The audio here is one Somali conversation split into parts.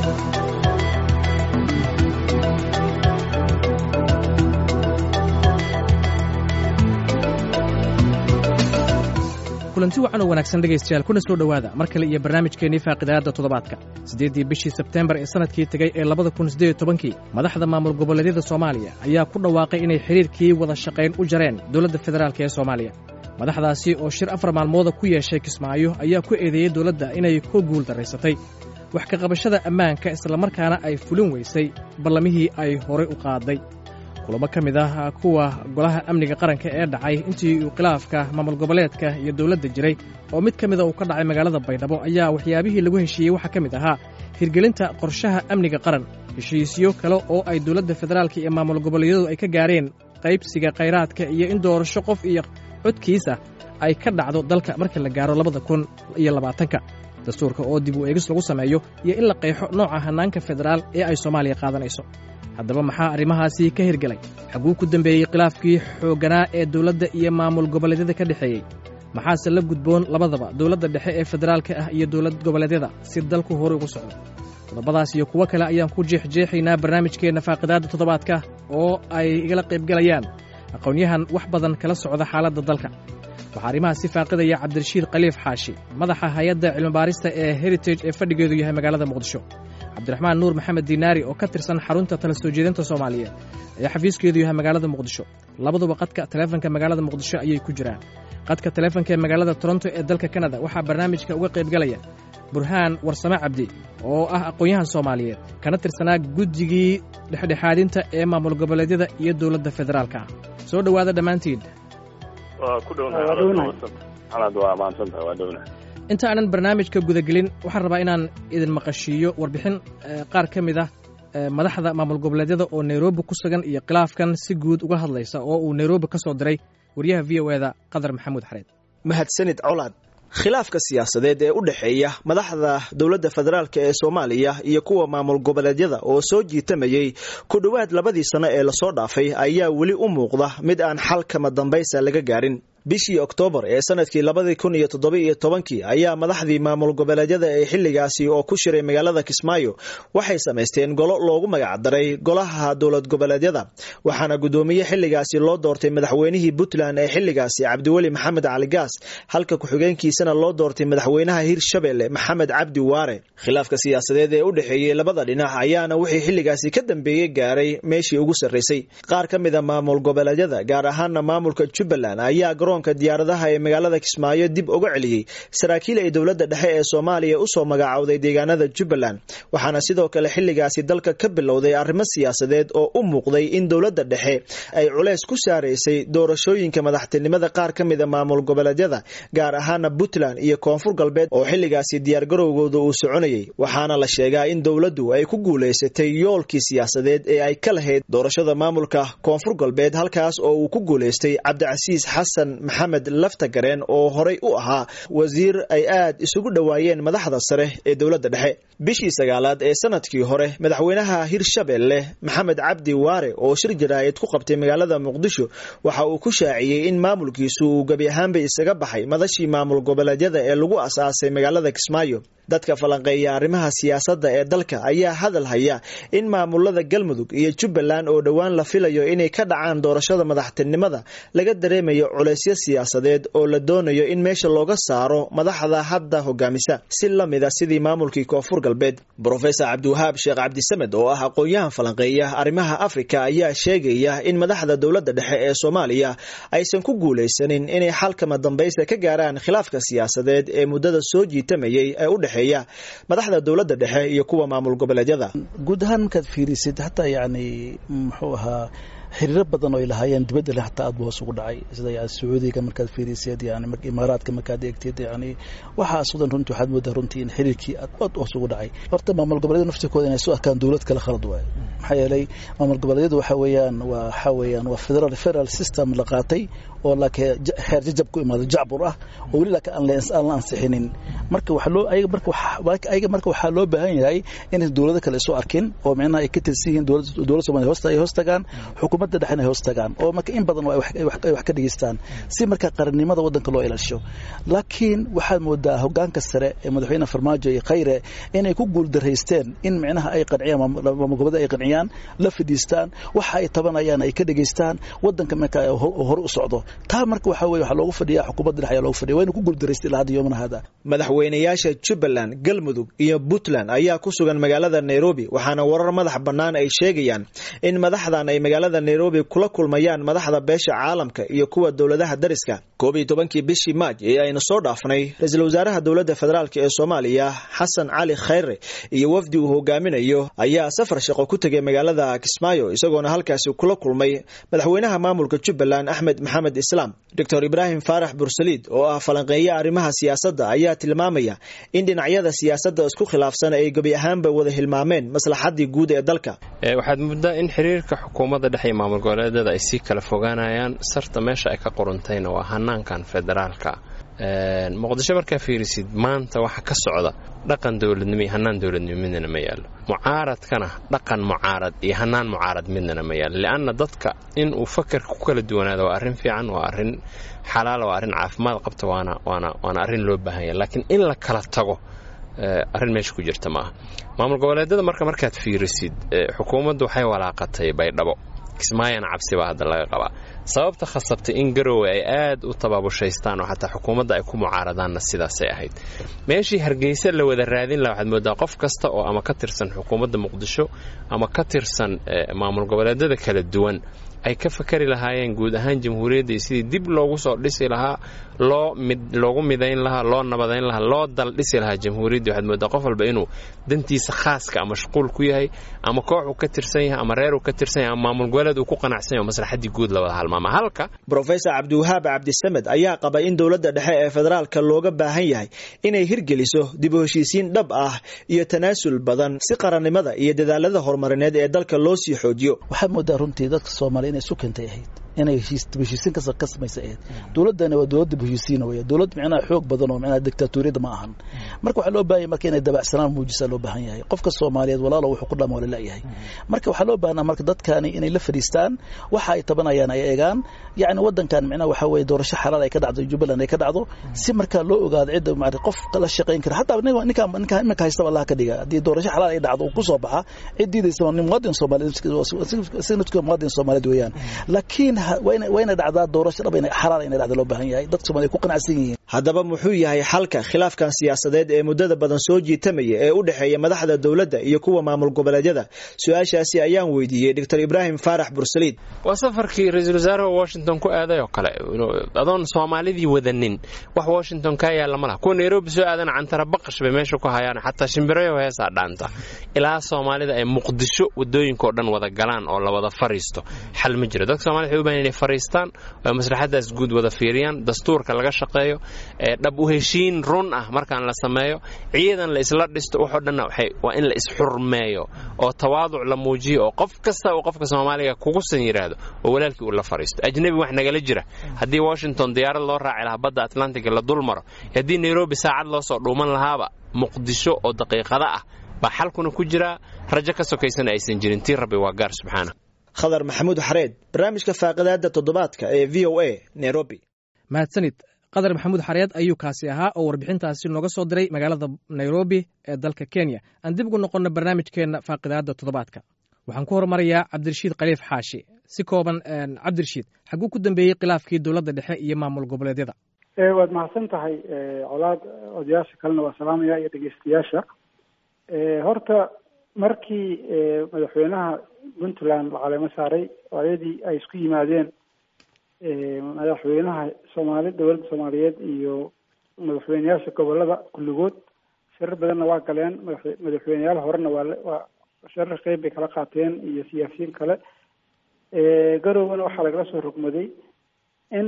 kulanti wacan oo wanaagsan dhegaystayaal kuna soo dhowaada mar kale iyo barnaamijkeennii faaqidaadda toddobaadka siddeeddii bishii sebteembar ee sannadkii tegey ee labada kun siddeed iyo tobankii madaxda maamul goboleedyada soomaaliya ayaa ku dhawaaqay inay xidhiirkii wada shaqayn u jareen dowladda federaalk ee soomaaliya madaxdaasi oo shir afar maalmooda ku yeeshay kismaayo ayaa ku eedeeyey dowladda inay ku guul darraysatay wax ka qabashada ammaanka islamarkaana ay fulin weysay ballamihii ay horay u qaaday kulamo ka mid ah kuwa golaha amniga qaranka ee dhacay intii uu khilaafka maamul goboleedka iyo dowladda jiray oo mid ka mida uu ka dhacay magaalada baydhabo ayaa waxyaabihii lagu heshiiyey waxaa ka mid ahaa hirgelinta qorshaha amniga qaran heshiisyo kale oo ay dowladda federaalka iyo maamul goboleedyadu ay ka gaareen qaybsiga khayraadka iyo in doorasho qof iyo codkiisa ay ka dhacdo dalka marka la gaaro labada kun iyo labaatanka dastuurka oo dib u eegis lagu sameeyo iyo in la qeexo nooca hannaanka federaal ee ay soomaaliya qaadanayso haddaba maxaa arrimahaasi ka hirgelay xaguu ku dembeeyey khilaafkii xoogganaa ee dowladda iyo maamul goboleedyada ka dhexeeyey maxaase la gudboon labadaba dowladda dhexe ee federaalka ah iyo dowlad goboleedyada si dalku horay ugu socdo qodobadaas iyo kuwo kale ayaan ku jeexjeexaynaa barnaamijkeenna faaqidaadda toddobaadka oo ay igala qaybgelayaan aqoonyahan wax badan kala socda xaaladda dalka waxaa arrimahaasi faaqidaya cabdirashiid khaliif xaashi madaxa hay-adda cilmibaarista ee heritage ee fadhigeedu yahay magaalada muqdisho cabdiraxmaan nuur maxamed diinaari oo ka tirsan xarunta tala soo jeedinta soomaaliyeed ee xafiiskeedu yahay magaalada muqdisho labaduba qadka taleefanka magaalada muqdisho ayay ku jiraan qadka taleefanka ee magaalada toronto ee dalka kanada waxaa barnaamijka uga qaybgalaya burhaan warsame cabdi oo ah aqoon-yahan soomaaliyeed kana tirsanaa guddigii dhexdhexaadinta ee maamul goboleedyada iyo dowladda federaalka ah soo dhowaada dhammaantiin inta aanan barnaamijka gudagelin waxaan rabaa inaan idin maqashiiyo warbixin qaar ka mid ah madaxda maamul goboleedyada oo nairobi ku sugan iyo khilaafkan si guud uga hadlaysa oo uu nairobi ka soo diray waryaha v o eda qadar maxamuud xareed mahadsanid colaad khilaafka siyaasadeed ee u dhexeeya madaxda dowladda federaalk ee soomaaliya iyo kuwa maamul goboleedyada oo soo jiitamayey ku dhowaad labadii sano ee lasoo dhaafay ayaa weli u muuqda mid aan xal kama dambaysa laga gaarin bishii oktoobar ee sanadkii labadii kun iyo toddoba-iyo tobankii ayaa madaxdii maamul goboleedyada ee xilligaasi oo ku shiray magaalada kismaayo waxay samaysteen golo loogu magacdaray golaha dowlad goboleedyada waxaana guddoomiye xilligaasi loo doortay madaxweynihii puntland ee xilligaasi cabdiweli maxamed cali gaas halka ku-xigeenkiisana loo doortay madaxweynaha hirshabelle maxamed cabdi waare khilaafka siyaasadeed ee u dhexeeyey labada dhinac ayaana wixii xilligaasi ka dambeeyey gaaray meeshii ugu sarraysay qaar ka mida maamul goboleedyada gaar ahaana maamulka jubbaland ayaa garoonka diyaaradaha ee magaalada kismaayo dib uga celiyey saraakiil ay dowladda dhexe ee soomaaliya usoo magacowday deegaanada jubbaland waxaana sidoo kale xilligaasi dalka ka bilowday arrimo siyaasadeed oo u muuqday in dowladda dhexe ay culeys ku saaraysay doorashooyinka madaxtinimada qaar ka mida maamul goboleedyada gaar ahaana puntland iyo koonfur galbeed oo xilligaasi diyaargarowgooda uu soconayay waxaana la sheegaa in dowladdu ay ku guulaysatay yoolkii siyaasadeed ee ay ka lahayd doorashada maamulka koonfur galbeed halkaas oo uu ku guulaystay cabdicasiis xasan maxamed laftagareen oo horay u ahaa wasiir ay aad isugu dhowaayeen madaxda sare ee dowladda dhexe bishii sagaalaad ee sanadkii hore madaxweynaha hirshabelle maxamed cabdi waare oo shir jaraa'id ku qabtay magaalada muqdisho waxa uu ku shaaciyey in maamulkiisu uu gebi ahaanba isaga baxay madashii maamul goboleedyada ee lagu asaasay magaalada kismaayo dadka falanqeeya arrimaha siyaasadda ee dalka ayaa hadal haya in maamulada galmudug iyo jubbaland oo dhowaan la filayo inay ka dhacaan doorashada madaxtinimada laga dareemayo culaysyo siyaasadeed oo la doonayo in meesha looga saaro madaxda hadda hogaamisa si lamida sidii maamulkii koonfur galbeed brofesor cabdiwahaab sheekh cabdisamed oo ah aqoon-yahan falanqeeya arrimaha afrika ayaa sheegaya in madaxda dowladda dhexe ee soomaaliya aysan ku guulaysanin inay xalkama dambaysta ka gaaraan khilaafka siyaasadeed ee muddada soo jiitamayay ee u dhexe madaxda dowladda dhexe iyo kuwa maamul goboleedyada guud ahaan markaad fiirisid hataa yani muxuu ahaa xiriiro badan oo ay lahaayeen dibadda le hataa aad bu hoos ugu dhacay sida yani sacuudiga markaad fiiriseed yani imaaraadka markaad eegteed yani waxaas wadan runtii waxaad moodaa runtii in xiriirkii aad aad hoos ugu dhacay horta maamul goboleeda naftirkooda inay soo arkaan dowlad kale khalad waayo maxaa yeelay maamul goboleedyadu waxa weeyaan waa waxa weeyaan waa federal federal system la qaatay oo laakiin xeer jajab ku imaado jacbur ah oo weli laakiin aan aan la ansixinin marka waxa loo ayaga marka waxa ayaga marka waxaa loo baahan yahay inay dowlado kale isu arkin oo micnaha ay ka tirsan yihiin dowladda dowladda Soomaaliya hoosta ay hoos tagaan xukuumadda dhexena ay hoos tagaan oo marka in badan ay wax ka dhigeystaan si marka qarannimada waddanka loo ilaasho laakiin waxaad moodaa hogaanka sare ee madaxweyne farmaajo iyo khayre inay ku guuldaraysteen in micnaha ay qanciyaan maamul goboleed ay qanciyaan la fadhiistaan waxa ay tabanayaan ay ka dhegaystaan waddanka marka hore u socdo taa marka waxa weye waxaa loogu fadhiyaa xukuumadda dhexe ayaa loogu fadhiya wayna ku guuldaraystay ilaa hadda yoomana hada madaxweynayaasha jubbaland galmudug iyo puntland ayaa ku sugan magaalada nairobi waxaana warar madax bannaan ay sheegayaan in madaxdan ay magaalada nairobi kula kulmayaan madaxda beesha caalamka iyo kuwa dowladaha dariska koob iyo tobankii bishii maaj ee aynu soo dhaafnay ra-iisul wasaaraha dowladda federaalk ee soomaaliya xasan cali khayre iyo wafdi uu hogaaminayo ayaa safar shaqo ku tegay magaalada kismaayo isagoona halkaasi kula kulmay madaxweynaha maamulka jubbaland axmed maxamed islaam doctor ibraahim faarax bursaliid oo ah falanqeeya arrimaha siyaasadda ayaa tilmaamaya in dhinacyada siyaasadda isku khilaafsan ay gebi ahaanba wada hilmaameen maslaxaddii guud ee dalka waxaad muddaa in xiriirka xukuumadda dhexe iyo maamul goboleedyada ay sii kala fogaanayaan sarta meesha ay ka qoruntayna waa hanaankan federaalka muqdisho markaa fiirisid maanta waxa ka socda dhaqan dowladnimo iyo hanaan dowladnimo midnana ma yaallo mucaaradkana dhaqan mucaarad iyo hanaan mucaarad midnana ma yaallo li'anna dadka in uu fakarka ku kala duwanaado waa arrin fiican waa arrin xalaala waa arrin caafimaad qabta waana waana waana arrin loo baahan yahay laakiin in la kala tago arrin meesha ku jirta maaha maamul goboleedyada marka markaad fiirisid xukuumaddu waxay walaaqatay baydhabo kismaayana cabsi baa hadda laga qabaa sababta khasabtay in garowe ay aad u tabaabushaystaan oo xataa xukuumadda ay ku mucaaradaanna sidaasay ahayd meeshii hargeysa la wada raadin laha waxaad moodaa qof kasta oo ama ka tirsan xukuumadda muqdisho ama ka tirsan maamul goboleedyada kala duwan ay ka fakari lahaayeen guud ahaan jamhuuriyadda iyo sidii dib loogu soo dhisi lahaa loo mid loogu midayn lahaa loo nabadayn lahaa loo dal dhisi lahaa jamhuuriyadda waxaad moodaa qof walba inuu dantiisa khaaska ama mashquul ku yahay ama koox uu ka tirsan yahay ama reer uu ka tirsan yahay ama maamul goboleed uu ku qanacsan yahay oo maslaxaddii guud la wada halmaama halka brofesor cabdiwahaab cabdisamed ayaa qaba in dowladda dhexe ee federaalka looga baahan yahay inay hirgeliso dib u heshiisiin dhab ah iyo tanaasul badan si qarannimada iyo dadaalada horumarineed ee dalka loo sii xoojiyo waxaad moodaa runtii dadka soomaaliya inay isu keentay ahayd inay heshiisiin ka samaysa ahayd dowladdani waa dowladda heshiisiina weya dowlad micnaha xoog badan oo micnaha dictatoriyada ma ahan marka waxaa loo baahan yahay marka inay dabacsanaan muujisaa loo baahan yahay qofka soomaaliyeed walaalo wuxuu ku dhama wala la'yahay marka waxaa loo baahnaa marka dadkani inay la fadhiistaan waxa ay tabanayaan ay eegaan yacni waddankan micnaha waxaa weeye doorasho xalaal ay ka dhacdo jubbaland ay ka dhacdo si markaa loo ogaado cidda maarata qof la shaqayn kara hataa ninka ninka iminka haystaba allah ka dhiga haddii doorasho xalaal ay dhacdo uu ku soo baxa cid diidaysa nin muwaadin soomaaliyeed isagna muwaadin soomaaliyeed weeyaan laakiin wayna dhacdaa doorasho dhab xalaal inay dhacda loo baahan yahay dadka Soomaaliya ku qanacsan yihiin haddaba muxuu yahay xalka khilaafkan siyaasadeed ee muddada badan soo jiitamaya ee u dhexeeya madaxda dowladda iyo kuwa maamul goboleedyada su-aashaasi ayaan weydiiyey doctor ibraahim faarax bursaliid waa safarkii ra-iisul wasaaraha washington ku aaday oo kale adoon soomaalidii wadanin wax washington kaa yaalla ma laha kuwa nairobi soo aadana cantara baqash bay meesha ku hayaan xataa shimbirayo heesaa dhaanta ilaa soomaalida ay muqdisho wadooyinkao dhan wada galaan oo la wada fariisto xal ma jiro dadka somalida waxay u bahan inay fariistaan oo maslaxadaas guud wada fiiriyaan dastuurka laga shaqeeyo dhab u heshiin run ah markaan la sameeyo ciidan la isla dhisto waxoo dhanna waa in la isxurmeeyo oo tawaaduc la muujiyo oo qof kasta uu qofka soomaaliga kugusan yidhaahdo oo walaalkii uu la fariisto ajnebi wax nagala jira haddii washington diyaarad loo raaci lahaa badda atlantiga la dul maro haddii nairobi saacad loo soo dhuuman lahaaba muqdisho oo daqiiqada ah baa xalkuna ku jiraa rajo ka sokaysana aysan jirin tii rabbi waa gaar subxaana khadar maxamuud xareed barnaamijka faaqidaada toddobaadka ee v o a nairobi mahadsanid qadar maxamuud xareed ayuu kaasi ahaa oo warbixintaasi nooga soo diray magaalada nairobi ee dalka kenya aan dib ugu noqonno barnaamijkeenna faaqidaada toddobaadka waxaan ku horumarayaa cabdirashiid khaliif xaashi si kooban cabdirashiid xaguu ku dambeeyey khilaafkii dowladda dhexe iyo maamul goboleedyada waad mahadsan tahay colaad odayaasha kalena waa salaamaya iyo dhegeystayaasha horta markii madaxweynaha puntland la caleemo saaray oo ayadii ay isku yimaadeen madaxweynaha soomaali dowladda soomaaliyeed iyo madaxweyneyaasha gobolada kulligood shirar badanna waa galeen madaxweyneyaal horena waa waa shirar qeyb bay kala qaateen iyo siyaasiyiin kale garowgana waxaa lagala soo rogmaday in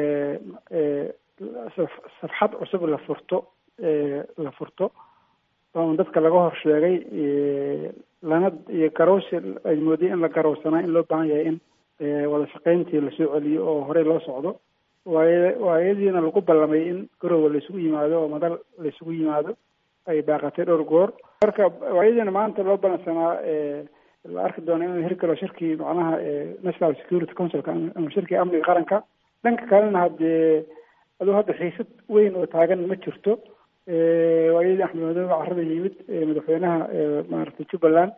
safxad cusub la furto la furto oon dadka laga hor sheegay lana iyo garowsi ay moodiyay in la garowsanaa in loo baahan yahay in wada shaqayntii lasoo celiyo oo horey loo socdo waay waayadiina lagu ballamay in garowe laisugu yimaado oo madal laisugu yimaado ay baaqatay dhowr goor marka waayadiina maanta loo ballansanaa la arki doono in la hirgalo shirkii macnaha national security councilka ama shirkii amniga qaranka dhanka kalena haddee aduu hadda xiisad weyn oo taagan ma jirto waayadii axmed madoobe carada yimid madaxweynaha maaragtay jubbaland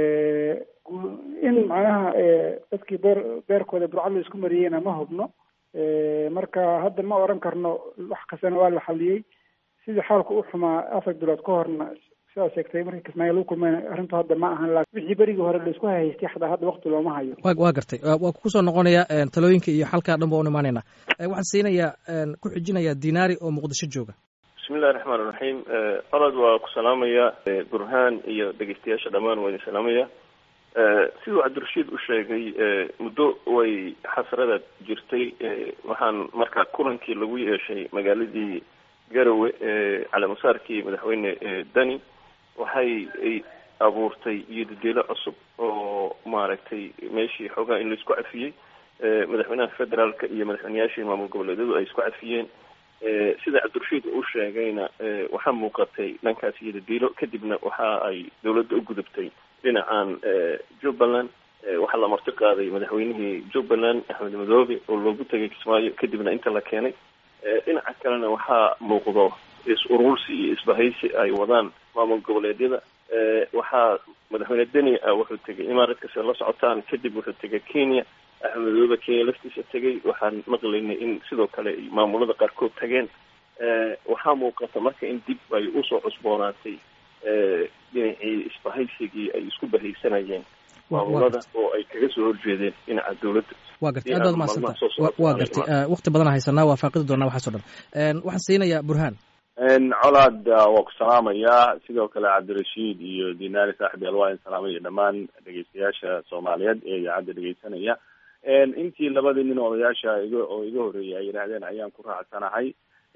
in macnaha dadkii beer beerkooda burcad la isku mariyeyna ma hubno marka hadda ma oran karno wax kastana waa la xaliyey sidii xaalku u xumaa afar bilood ka horna sidaa sheegtay markii kismaayo lagu kulmayna arrintu hadda ma ahan laakin wixii berigii hore laisku hahaystay xataa hadda wakti looma hayo wa waa gartay waa kusoo noqonaya talooyinka iyo xalkaa dhan ba un imaanayna waxaan siinayaa ku xijinayaa dinaari oo muqdisho jooga bismi illahi raxmaan iraxiim orod waa ku salaamaya burhaan iyo dhegeystayaasha dhammaan waa idin salaamaya siduu cabdirashiid u sheegay muddo way xasrada jirtay waxaan marka kulankii lagu yeeshay magaaladii garowe caleemasaarkii madaxweyne dani waxay abuurtay iyodedelo cusub oo maaragtay meeshii xoogaa in laisku cafiyey madaxweynaha federaalka iyo madaxweyneyaashii maamul goboleedyadu ay isku cafiyeen sida cabdirashiid uu sheegayna waxaa muuqatay dhankaas iyodedelo kadibna waxa ay dawladda u gudubtay dhinacan jubbaland waxaa la marti qaaday madaxweynihii jubbaland axmed madoobe oo loogu tegay kismaayo kadibna inta la keenay dhinaca kalena waxaa muuqdo is-urursi iyo isbahaysi ay wadaan maamul goboleedyada waxaa madaxweyne deni ah wuxuu tegay imaaraadkasi la socotaan kadib wuxuu tegay kenya axmed madoobe kenya laftiisa tegay waxaan maqlaynay in sidoo kale maamulada qaarkood tageen waxaa muuqata marka in dib ay usoo cusboonaatay dhinacii isbahaysigii ay isku bahaysanayeen maamulada oo ay kaga soo horjeedeen dhinaca dawladda wa gartay aad baad umahadsanta wa gartay wakti badan haysanaa waa faaqidi doonaa waxaas o dhan waxaan siinayaa burhaan colaad waa ku salaamayaa sidoo kale cabdirashiid iyo dinaari saaxib alwaain salaamaya dhammaan dhegeystayaasha soomaaliyeed ee idaacadda dhegeysanaya intii labadii nin odayaasha iga oo iga horreeyay ay yidhaahdeen ayaan ku raacsanahay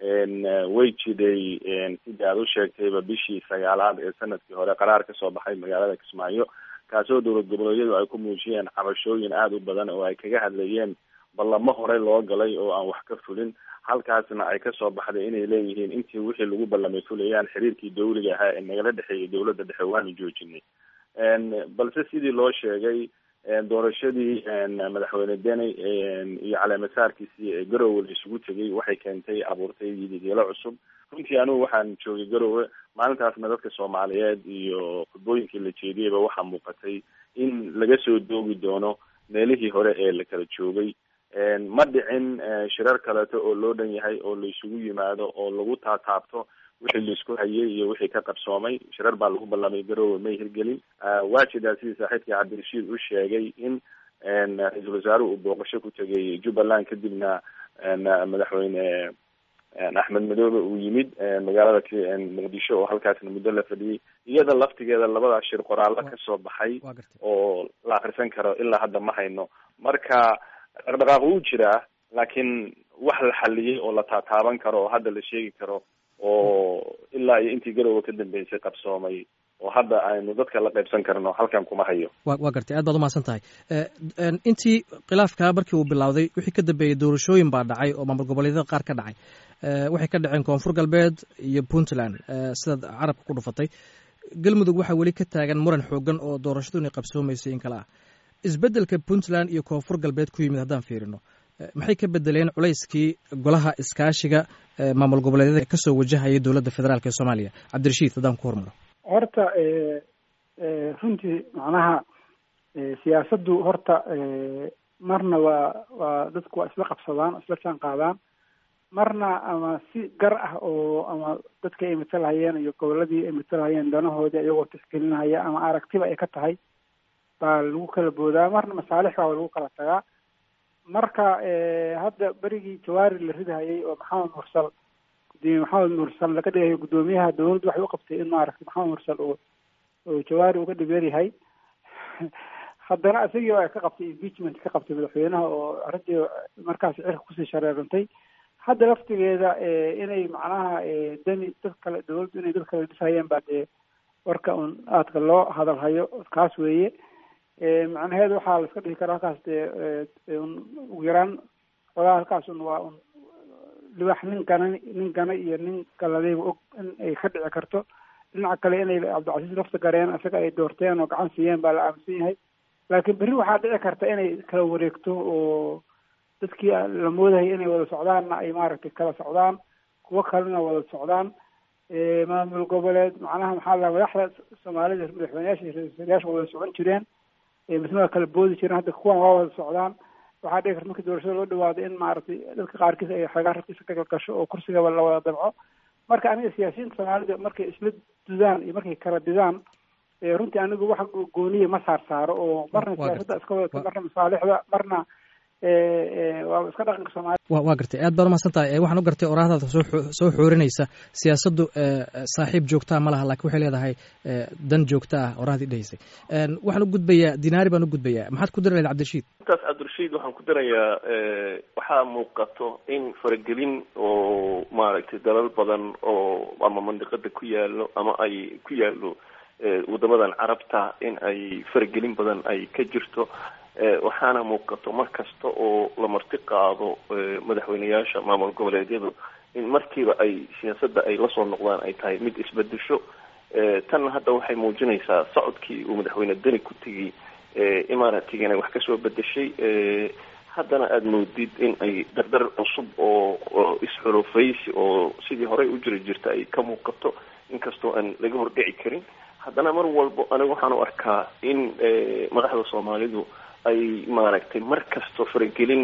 way jiday sidii aad u sheegtayba bishii sagaalaad ee sanadkii hore qaraar kasoo baxay magaalada kismaayo kaasoo dowlad goboleedyadu ay ku muujiyeen cabashooyin aada u badan oo ay kaga hadlayeen ballamo hore loo galay oo aan wax ka fulin halkaasna ay kasoo baxday inay leeyihiin intii wixii lagu ballamay fulayaan xiriirkii dawliga ahaa ee nagala dhexeeyay dowladda dhexe waanu joojinay balse sidii loo sheegay doorashadii madaxweyne deni iyo caleemasaarkiisii ee garowe la isugu tegay waxay keentay abuurtay yidigeelo cusub runtii anigu waxaan joogay garowe maalintaasna dadka soomaaliyeed iyo khudbooyinkii la jeediyeyba waxaa muuqatay in laga soo doogi doono meelihii hore ee la kala joogay ma dhicin shirar kaleeto oo loo dhan yahay oo la isugu yimaado oo lagu taataabto wixii laisku hayay iyo wixii ka qabsoomay shirar baa lagu ballamay garowe may hirgelin waa jidaa sidii saaxiibkii cabdirashiid u sheegay in ra-iisul wasaaruhu uu booqasho ku tegay jubbaland kadibna madaxweyne axmed madoobe uu yimid magaalada muqdisho oo halkaasna muddo la fadhiyey iyada laftigeeda labadaas shir qoraallo kasoo baxay oo la akrisan karo ilaa hadda ma hayno marka dhaqdhaqaaq wuu jiraa laakiin wax la xaliyey oo la taataaban karo oo hadda la sheegi karo oo ilaa iyo intii garowe ka dambeysay qabsoomay oo hadda aynu dadka la qaybsan karno halkan kuma hayo wa waa gartay aad baad umahadsan tahay intii khilaafkaa markii uu bilowday wixii ka dambeeyey doorashooyin baa dhacay oo maamul goboleedyada qaar ka dhacay waxay ka dhaceen koonfur galbeed iyo puntland sidaad carabka ku dhufatay galmudug waxaa weli ka taagan muran xoogan oo doorashadu inay qabsoomaysay in kale ah isbeddelka puntland iyo koonfur galbeed ku yimid haddaan fiirino maxay ka bedeleen culayskii golaha iskaashiga maamul goboleedyada kasoo wajahaya dowladda federaalk ee soomaaliya cabdirashiid haddaan ku hormaro horta runtii macnaha siyaasaddu horta marna waa waa dadku waa isla qabsadaan isla jaan qaadaan marna ama si gar ah oo ama dadka ay matalhayeen iyo goboladii ay matalhayeen danahoodii iyagoo tixgelinahaya ama aragtiba ay ka tahay baa lagu kala boodaa marna masaalix baa lagu kala tagaa marka hadda berigii jawaari la ridahayay oo maxamed mursal gudoomiye maxamed mursal laga dhigayo guddoomiyaha dawladdu waxay u qabtay in maaragtay maxamed mursal oo oo jawaari uga dhibeer yahay haddana isagii ay ka qabtay impeachment ka qabtay madaxweynaha oo arrintii markaas cirka kusii shareerantay hadda laftigeeda inay macnaha dani dad kale dawladdu inay dad kale dhisayeen baa dee warka un aadka loo hadalhayo kaas weeye macnaheedu waxaa la iska dhihi karaa halkaas dee un ugu yaraan xogaa halkaas un waa un libax nin gana nin gana iyo nin galadayba og in ay ka dhici karto dhinaca kale inay cabdicasiis lafta gareen isaga ay doorteen oo gacan siiyeen baa la aaminsan yahay laakiin berri waxaa dhici karta inay kala wareegto oo dadkii la moodayay inay wada socdaanna ay maaragtay kala socdaan kuwo kalena wada socdaan maamul goboleed macnaha maxaa la madaxda soomaalida madaxweyneyaasha iyo ra-iisul wada socon jireen misna waa kala boodi jireen hadda kuwan waa wada socdaan waxaa dhici karta markii doorashada loo dhawaado in maaragtay dadka qaarkiis ay xoogaa rabkiisa ka galgasho oo kursigaba la wada dabco marka aniga siyaasiyiinta soomaalida markay isla dudaan iyo markay kala didaan runtii anigu wax gooniya ma saar saaro oo marna siyaasadda iska wadata marna masaalixda marna waa iska dhaqanka soomaalida wa waa gartay aad baad umahadsan tahay waxaan u gartay oraahdaada soo soo xoorinaysa siyaasaddu saaxiib joogtaa ma laha lakin waxay leedahay dan joogta ah oraahdii dhehaysay waxaan u gudbayaa dinaari baan u gudbayaa maxaad ku diri lahayd cabdirashiid intaas cabdirashiid waxaan ku dirayaa waxaa muuqato in faragelin oo maaragtay dalal badan oo ama mandiqada ku yaalo ama ay ku yaalo wadamadan carabta in ay faragelin badan ay ka jirto waxaana muuqato mar kasta oo la marti qaado madaxweyneyaasha maamul goboleedyadu in markiiba ay siyaasadda ay lasoo noqdaan ay tahay mid isbedesho tanna hadda waxay muujinaysaa socodkii uu madaxweyne deni ku tegay imaaratigana wax kasoo bedeshay haddana aada moodid in ay dardar cusub oo isxulufaysi oo sidii horey u jiri jirta ay ka muuqato inkastoo aan laga hordhici karin haddana mar walbo aniga waxaan u arkaa in madaxda soomaalidu ay maaragtay mar kastoo faragelin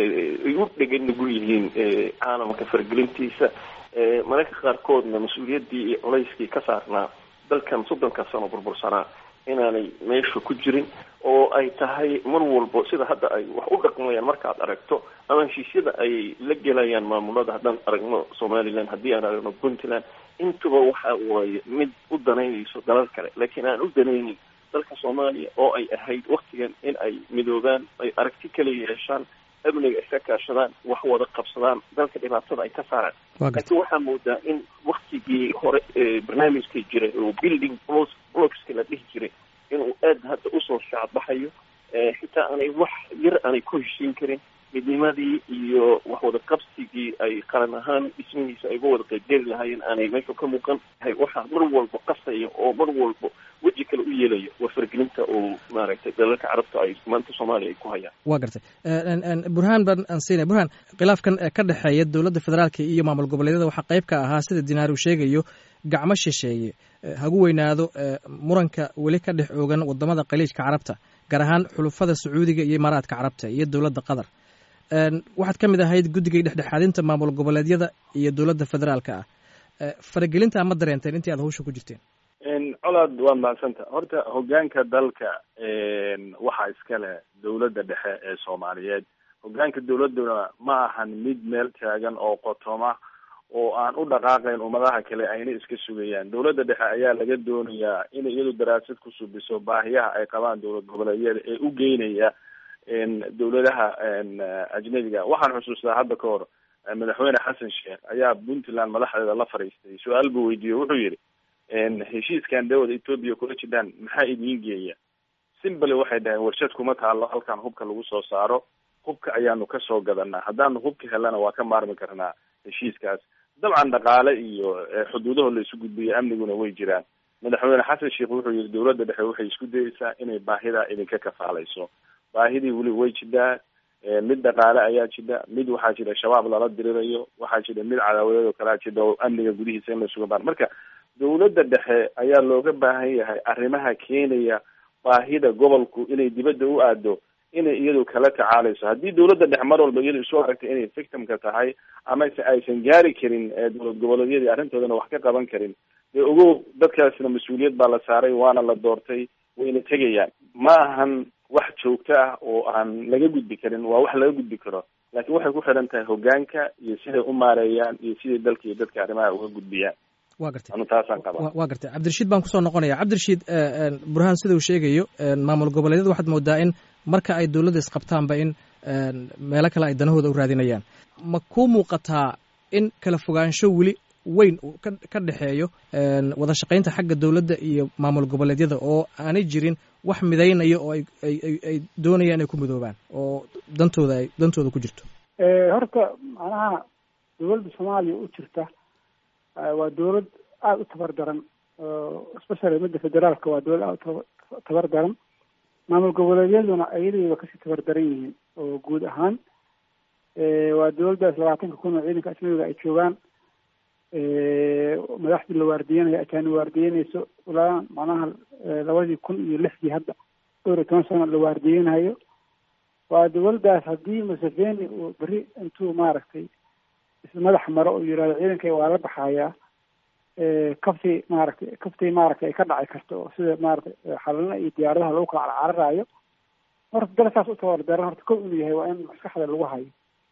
ay u dhegan nugul yihiin caalamka faragelintiisa mararka qaarkoodna mas-uuliyaddii iyo culayskii ka saarnaa dalkan soddonka sano burbursanaa inaanay meesha ku jirin oo ay tahay mar walbo sida hadda ay wax u dhaqmayaan markaad aragto ama heshiisyada ay la gelayaan maamulada haddaan aragno somaliland haddii aan aragno puntland intuba waxa waaye mid u danaynayso dalal kale laakiin aan u danaynin dalka soomaaliya oo ay ahayd waktigan in ay midoobaan ay aragti kala yeeshaan amniga iska kaashadaan wax wada qabsadaan dalka dhibaatada ay ka saaraan laakiin waxaa moodaa in waktigii hore barnaamijkii jiray oo building blocska la dhihi jiray inuu aad hadda usoo shaacbaxayo xitaa aanay wax yar aanay ku heshiin karin midnimadii iyo wax wada qabsigii ay qaran ahaan dhismihiisa ay uga wada qaybgeli lahaayeen aanay meesha ka muuqan waxaa mar walba qasaya oo mar walba weji kale u yeelaya waa fargelinta oo maaragtay dalalka carabta ay maanta soomaaliya ay ku hayaan waa gartay burhaan baan aan siinaya burhaan khilaafkan ka dhexeeya dowladda federaalka iyo maamul goboleedyada waxaa qayb ka ahaa sida dinaar uu sheegayo gacmo shisheeye hagu weynaado muranka weli ka dhex oogan wadamada khaliijka carabta gaar ahaan xulufada sacuudiga iyo imaaraadka carabta iyo dowladda qatar waxaad ka mid ahayd guddigii dhexdhexaadinta maamul goboleedyada iyo dowladda federaalka ah faragelinta ma dareenteen intii aad hawsha ku jirteen colaad waa mahadsanta horta hogaanka dalka waxaa iska leh dowladda dhexe ee soomaaliyeed hogaanka dowladuna ma ahan mid meel taagan oo qotoma oo aan u dhaqaaqayn ummadaha kale ayna iska sugayaan dowladda dhexe ayaa laga doonayaa inay iyadu daraasad ku subiso baahiyaha ay qabaan dowlad goboleedyada ee u geynaya dowladaha ajnabiga waxaan xusuustaa hadda ka hor madaxweyne xasan sheekh ayaa puntland madaxdeeda la fadhiistay su-aal buu weydiiyey wuxuu yihi heshiiskan dawada ethoopia kula jidaan maxaa idiin geeya simbly waxay dhaheen warshad kuma taalo halkan hubka lagu soo saaro hubka ayaanu kasoo gadanaa haddaanu hubka helana waa ka maarmi karnaa heshiiskaas dabcan dhaqaale iyo xuduudaho la isu gudbiyo amniguna way jiraan madaxweyne xasan sheekh wuxuu yihi dowladda dhexe waxay isku dayeysaa inay baahidaa idinka kafaalayso baahidii weli way jidaa mid dhaqaale ayaa jida mid waxaa jira shabaab lala dirirayo waxaa jira mid cadaawadeed oo kalea jida oo amniga gudihiisa in la suga baan marka dowladda dhexe ayaa looga baahan yahay arrimaha keenaya baahida gobolku inay dibadda u aado inay iyadu kala tacaalayso haddii dowladda dhexe mar walba iyadu isu aragtay inay victimka tahay amase aysan gaari karin dowlad goboleedyadii arrintoodana wax ka qaban karin dee ogow dadkaasna mas-uuliyad baa la saaray waana la doortay wayna tegayaan ma ahan wax joogto ah oo aan laga gudbi karin waa wax laga gudbi karo laakiin waxay ku xiran tahay hogaanka iyo siday u maareeyaan iyo siday dalka iyo dadka arrimaha uga gudbiyaan wa gartay anu taasaan qaba wa gartay cabdirashiid baan kusoo noqonaya cabdirashiid burhaan sida uu sheegayo maamul goboleedyada waxaad moodaa in marka ay dowladda isqabtaanba in meelo kale ay danahooda u raadinayaan ma kuu muuqataa in kala fogaansho weli weyn ka dhexeeyo wada shaqaynta xagga dowladda iyo maamul goboleedyada oo aanay jirin wax midaynaya oo ay ay doonayaan inay ku midoobaan oo dantooda ay dantooda ku jirto horta macnaha dowladda soomaaliya u jirta waa dowlad aada u tabar daran especially midda federaalka waa dowlad aada u tabar daran maamul goboleedyaduna ayadayba kasii tabar daran yihiin oo guud ahaan waa dowladdaas labaatanka kun oo ciidanka ajnabiga ay joogaan madaxdii la waardiyanayo ajaani waardiyanayso ilaa macnaha labadii kun iyo lixdii hadda dhowr iyo toban sano la waardiyanayo waa dowladdaas haddii museveni uu beri intuu maaragtay ismadax maro uu yihahdo ciidanka waa la baxayaa kaftii maaragtay kaftii maaragtay ay ka dhaci karto oo sida maaragtay xalana iyo diyaaradaha lagu kala carcararayo horta dalkaas u tabardaran horta kow inuu yahay waa in maskaxda lagu hayo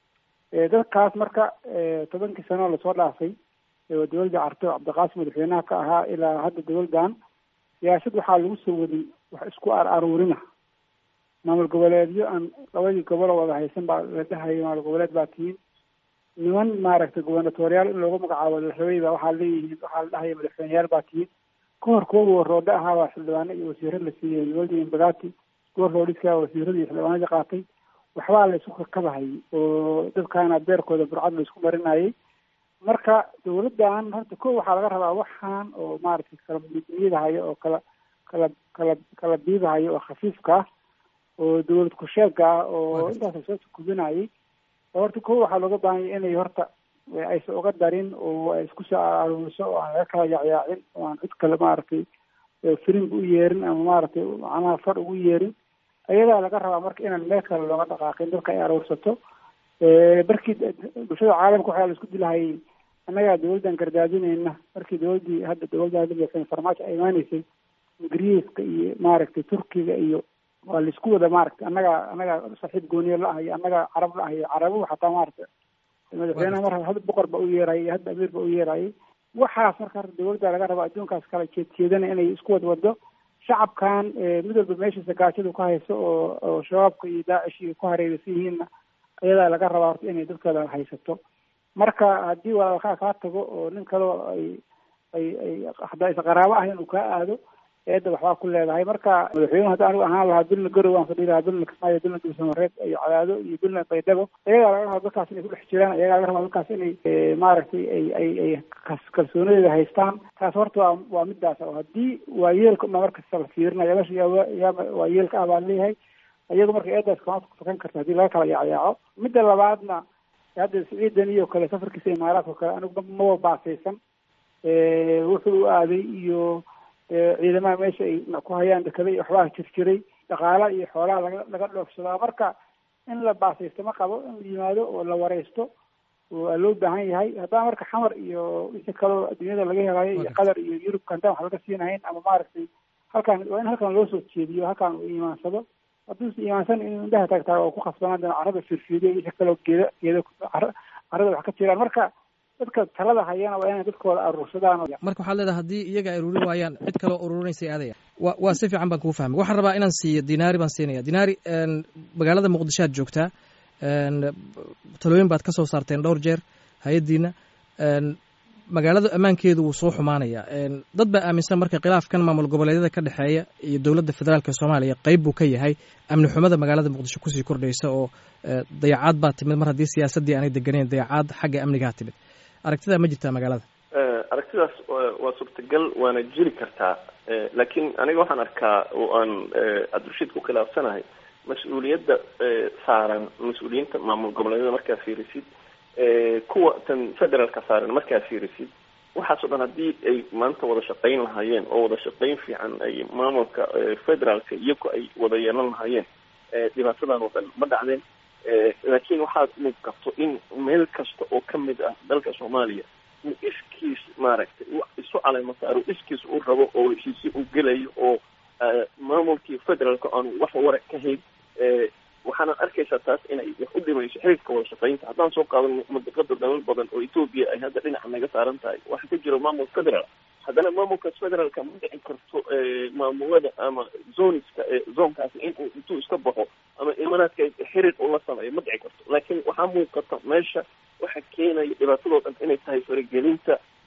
dadkaas marka tobankii sano lasoo dhaafay dowladda carto cabdiqaasim madaxweynaha ka ahaa ilaa hadda dowladdan siyaasad waxaa lagu soo waday wax isku ar aruurina maamul goboleedyo aan labadii gobolo wada haysan baa la dhahaya maamul goboleed baa tihiin niman maaragtay gubernatoriyaal in loogu magacaabo la rabay ba waxaa leeyihiin waxaa la dhahaya madaxweyneyaal baa tihiin kahor kuwa warroodhe ahaa baa xildhibaano iyo wasiiro la siiyey dowladda imbagati warroodhiska wasiirada iyo xildhibaanadii qaatay waxbaa la isku kakabahayay oo dadkaana beerkooda burcad la isku marinayay marka dowladdan horta ko waxaa laga rabaa waxaan oo maaragtay kala miidmiidahayo oo kala kala kala kala biidahayo oo khafiifka ah oo dowlad kusheega ah oo intaas soo kubinayay horta ko waxaa looga baahanya inay horta aysan uga darin oo ay isku soo aruuriso oo aan laga kala yaacyaacin oo aan cid kale maaragtay firinga u yeerin ama maaragtay macnaha far ugu yeerin ayadaa laga rabaa marka inaan meel kale looga dhaqaaqin dadka ay aruursato markii bulshada caalamka waxaa la isku dilahayay annagaa dowladdan gardaadinayna markii dowladdii hadda dowladda farmaajo ay imaaneysay ingiriiska iyo maaragtay turkiga iyo waa laisku wada maaragtay annagaa annagaa saaxiib gooniyo la ah iyo annagaa carab la ah iyo carabuhu xataa maaragtay madaxweynaha mar hadda boqor ba u yeerayay iyo hadda amiir ba u yeerayay waxaas marka dowladda laga raba adduunkaas kala jeedjeedana inay isku wad wado shacabkan mid walba meeshiisa gaajadu ka hayso oo oo shabaabka iyo daacish iyo ku hareeraysan yihiinna ayadaa laga rabaa horta inay dadkooda haysato marka haddii walaalkaa kaa tago oo nin kaleo ay ay ay haddaa is qaraabo ah inuu kaa aado eedda waxbaa ku leedahay marka madaxweynuhu hadda anigu ahaan lahaa bilna garow aan fadhi lahaa bilna kismaayo bilna dulsamareed iyo cadaado iyo bilna baydhabo ayagaa laga rabaa dadkaas inay kudhex jiraan ayagaa laga rabaa dadkaas inay maaragtay ay ay ay kalsoonadeeda haystaan taas horta waa waa midaas oo haddii waa yeelka uma markasta la fiirinayo meesha yaa yaa waa yeelka ah baan leeyahay iyagu marka eedaas kama fakan karta haddii laga kala yaacyaaco midda labaadna hadda siciidan iyo kale safarkiisa imaaraadka kale anigu maba baasaysan wuxuu aaday iyo ciidamaha meesha ay ku hayaan dekada iyo waxbaa jirjiray dhaqaala iyo xoolaha laga laga dhoofsadaa marka in la baasaysto ma qabo in la yimaado oo la wareysto waa loo baahan yahay haddana marka xamar iyo wixii kaloo adduunyada laga helayo iyo qatar iyo yurubka haddaan wax laga siinahayn ama maaragtay halkaan waa in halkan loo soo jeediyo halkaan uu imaansado hadduusa imaansan in indhaha taagtaa oo ku khasbanaan doona carrada firfiidiyo wixii kaloo geeda geeda carrada wax ka jiraan marka dadka talada hayana waa inay dadkooda aruursadaan marka waxaad leedahay haddii iyaga ay ururin waayaan cid kaloo ururinaysa aadaya wa waa si fiican baan kuu fahmay waxaan rabaa inaan siiyo dinaari baan siinaya dinaari magaalada muqdisho aad joogtaa talooyin baad ka soo saarteen dhowr jeer hay-addiina magaalada ammaankeedu wuu soo xumaanaya dad baa aaminsan marka khilaafkan maamul goboleedyada ka dhexeeya iyo dowladda federaalka soomaaliya qeyb buu ka yahay amni xumada magaalada muqdisho kusii kordhaysa oo dayacaad baa timid mar haddii siyaasaddii aanay deganeyn dayacaad xagga amnigaa timid aragtidaa ma jirtaa magaalada aragtidaas waa suurtagal waana jiri kartaa laakiin aniga waxaan arkaa oo aan cabdirashiid ku khilaafsanahay mas-uuliyadda saaran mas-uuliyiinta maamul goboleedyada markaa fiirisid kuwa tan federaalka saaran markaa fiirisid waxaas o dhan haddii ay maanta wada shaqayn lahaayeen oo wada shaqayn fiican ay maamulka federaalka iyagu ay wada yeelan lahaayeen dhibaatadan oo dhan ma dhacdeen laakiin waxaad muuqato in meel kasta oo kamid ah dalka soomaaliya uu iskiis maaragtay isu caleymo saaro iskiis u rabo oo heshiisi u gelayo oo maamulkii federaalka aanu wax wara ka hayn waxaana arkaysaa taas inay wax u dhimayso xiriirka wada shaqaynta haddaan soo qaadano mudaqada dalal badan oo etoobiya ay hadda dhinaca naga saaran tahay waxaa ka jira maamul federaal haddana maamulkaas federaalka ma dhici karto maamulada ama zoniska zoonkaasi inuu intuu iska baxo ama imaanaadka xiriir ula sameeyo ma dhici karto laakiin waxaa muuqata meesha waxa keenaya dhibaatadoo dhan inay tahay faragelinta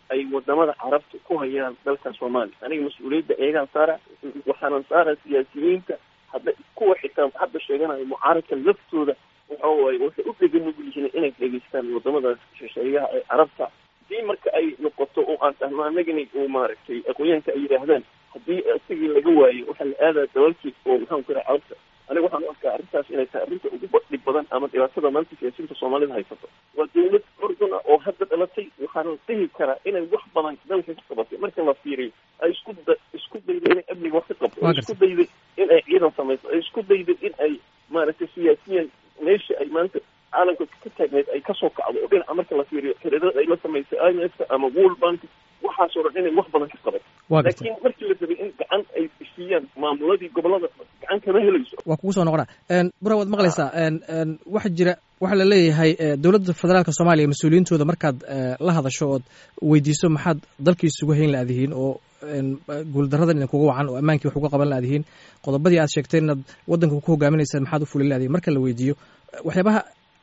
ay wadamada carabta ku hayaan dalka soomaaliya aniga mas-uuliyadda eegaan saara waxaanan saara siyaasiyiinta hadda kuwa xitaa hadda sheeganayo mucaaradka laftooda waxa waaye waxay u dhegan nugul yihiin inay dhegeystaan wadamadaas shisheeyaha ee carabta hadii marka ay noqoto oo aan tahno anagani uu maaragtay aqoonyahanka ay yidhaahdaan haddii isagii laga waayo waxaa la aadaa dalalkii oo maxaan ku yidhaha carabta aniga waxaan u arkaa arrintaas inay tahay arrinta ugu dhib badan ama dhibaatada maanta siyaasiyiinta soomaalida haysato waa dawlad orduna oo hadda dhalatay waxaana dhihi karaa inay wax badan dalka ka qabatay marka la fiiriyo ay isku da isku dayday inay amniga wax ka qabto ay isku dayday in ay ciidan samayso ay isku dayday in ay maaragtay siyaasiyan meesha ay maanta caalamka ka taagneed ay kasoo kacdo oo dhinaca marka la fiiriyo xiriirada ay la samaysay i m f ama world bank waxaasoo dhan inay wax badan ka qaban laakiin markii la rabay in gacan ay siiyaan maamuladii gobolada gacan kama helayso waa kugu soo noqona bura waad maqlaysaa waxa jira waxaa la leeyahay dowladda federaalka soomaaliya mas-uuliyiintooda markaad la hadasho ood weydiiso maxaad dalkii isugu hayn laadihiin oo guuldaradan idin kuga wacan oo ammaankii wax uga qaban laadihiin qodobadii aad sheegtay inaad waddanka ku hogaaminaysaan maxaad u fulin laadihiin marka la weydiiyo waxyaabaha